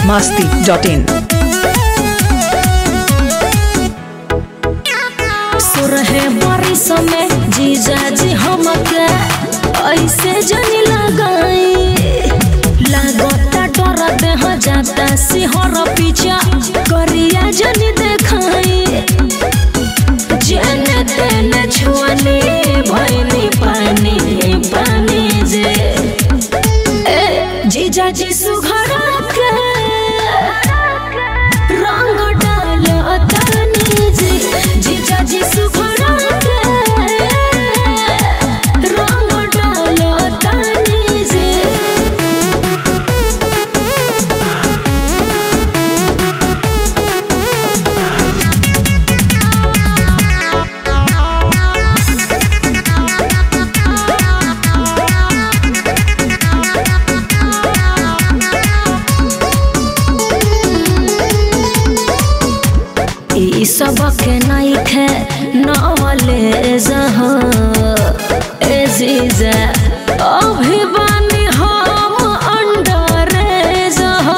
masti.in. सुरहे बारिश में जीजा जी हमके ऐसे जनी लगाई लागता डर देह जाता सिहर पीछा करिया जनी देखाई जेने तेने छुअनी भैनी पानी पानी जे ए जीजा जी सुघरा के रंग डाल तनी जी जीजा जी सुघरा के रंग डाल तनी जी ई सबक नइखे नवले जह ए जीजा अभी बानी हम अंडर जह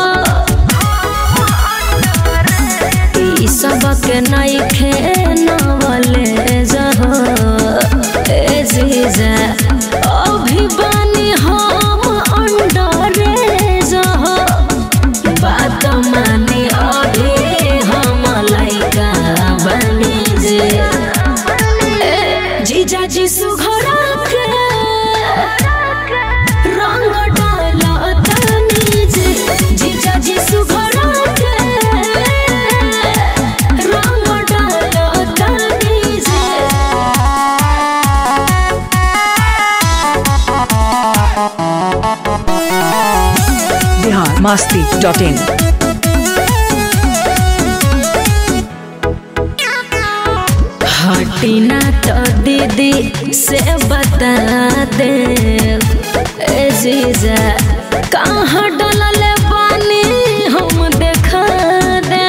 ई सबक नइखे नवले जह ए जीजा अभी बानी हम अंडर जह बात माने अभी हम लइका बनी जे ए, जीजा जी सुघरा के रंग डाल तनी जे जीजा जी सुघरा के रंग डाल तनी जे Bihar masti.in. हटिना तो दीदी से बता दे ए जीजा कहाँ डलल पानी हम देखा दे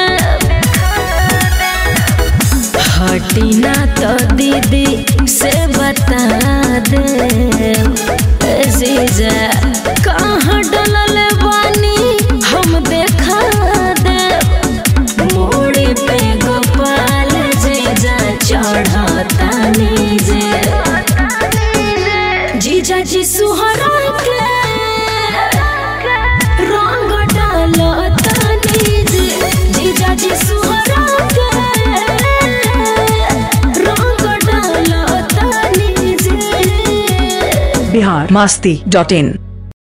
हटिना तो दीदी से बता दे ए जीजा कहाँ डलल पानी हम देखा दे मोड़े पे गोपाल जीजा चढ़तानी जे जीजा जी सुहरा के रंग डालतानी जे जीजा जी सुहरा के रंग डालतानी जे Bihar masti.in.